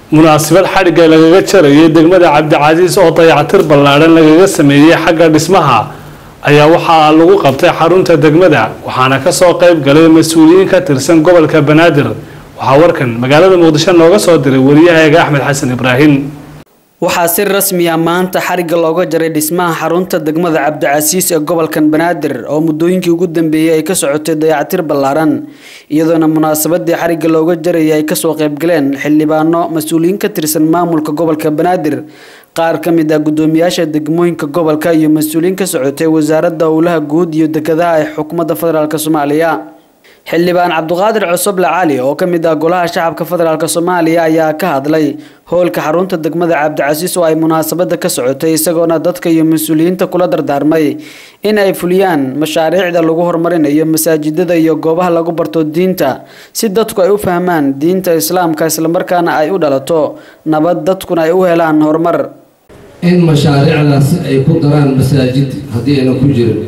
munaasabad xadhigga lagaga jarayay degmada cabdicasiis oo dayactir ballaadhan lagaga sameeyey xagga dhismaha ayaa waxaa lagu qabtay xarunta degmada waxaana kasoo qayb galay mas-uuliyiin ka tirsan gobolka banaadir waxaa warkan magaalada muqdisho nooga soo diray wariyahaega axmed xasan ibraahim waxaa si rasmi ah maanta xarigga looga jaray dhismaha xarunta degmada cabdicasiis ee gobolkan banaadir oo muddooyinkii ugu dambeeyey ay ka socotay dayactir ballaaran iyadoona munaasabadii xarigga looga jarayay ay kasoo qaybgaleen xildhibaano mas-uuliyiin ka tirsan maamulka gobolka banaadir qaar ka mid ah guddoomiyaasha degmooyinka gobolka iyo mas-uuliyiin ka socotay wasaaradda howlaha guud iyo dekedaha ee xukuumadda federaalk soomaaliya xildhibaan cabdiqaadir cusuble cali oo ka mid ah golaha shacabka federaalk soomaaliya ayaa ka hadlay howlka xarunta degmada cabdicasiis oo ay munaasabada ka socotay isagoona dadka iyo mas-uuliyiinta kula dardaarmay in ay fuliyaan mashaariicda lagu horumarinayo masaajidada iyo goobaha lagu barto diinta si dadku ay u fahmaan diinta islaamka islamarkaana ay u dhalato nabad dadkuna ay u helaan horumar in mashaariicdaasi ay ku daraan masaajid haddii aynan ku jirin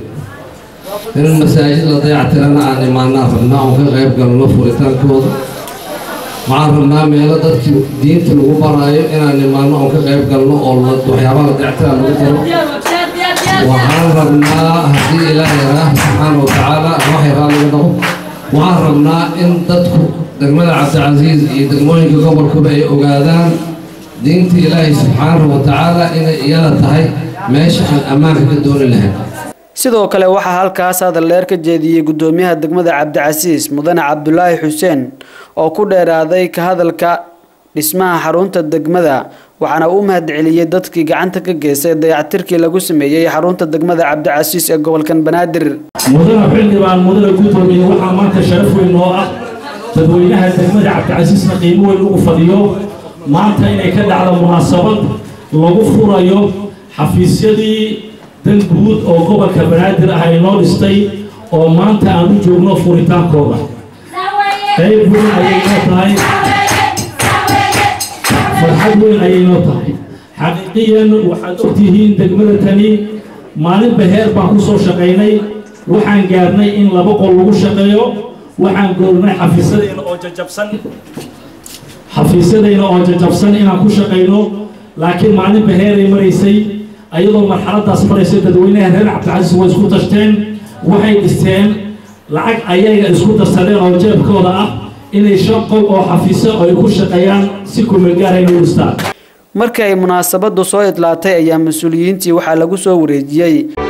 in masaajid la dayactirana aan imaanaa rabnaa oon ka qayb galno furitaankooda waxaan rabnaa meelo dadkii diinta lagu baraayo inaan imaano oon ka qayb galno oo waxyaabaha la dayactiraa lagu daro waxaan rabnaa haddii ilaahay raah subxaana wa tacaala waxay raaliga dhaqo waxaan rabnaa in dadku degmada cabdicasiis iyo degmooyinka gobolkuba ay ogaadaan diinta ilaahay subxaanahu wa tacaala inay iyada tahay meesha aan ammaanka ka dooni lahayn sidoo kale waxaa halkaas hadal dheer ka jeediyey guddoomiyaha degmada cabdicasiis mudane cabdulaahi xuseen oo ku dheeraaday ka hadalka dhismaha xarunta degmada waxaana uu mahadceliyey dadkii gacanta ka geystay dayactirkii lagu sameeyey xarunta degmada cabdicasiis ee gobolkan banaadir mudane xildhibaan mudane guddoomiye waxaa maanta sharaf weyn oo ah dadweynaha degmada cabdicasiisna qiimo weyn ugu fadhiyo maanta inay ka dhacdo munaasabad lagu furayo xafiisyadii dan guud oo gobolka banaadir ah ay noo dhistay oo maanta aan u joogno furitaankooda qayb weyn ayay noo tahay farxad weyn ayay noo tahay xaqiiqiyan waxaad ogtihiin degmada tani maalinba heer baan ku soo shaqaynay waxaan gaarnay in laba qol lagu shaqeeyo waxaan goornay xafiisyadayna oo jajabsan xafiisyadayna oo jajabsan inaan ku shaqayno laakiin maalinba heeray maraysay ayadoo marxaladaas maraysa dadweynaha reer cabdicasiis way isku tashteen waxay dhisteen lacag ayaga isku darsadeen oo jeebkooda ah inay shan qol oo xafiiso ay ku shaqeeyaan si kumeelgaarayna u dhistaan markii ay munaasabadu soo idlaatay ayaa mas-uuliyiintii waxaa lagu soo wareejiyey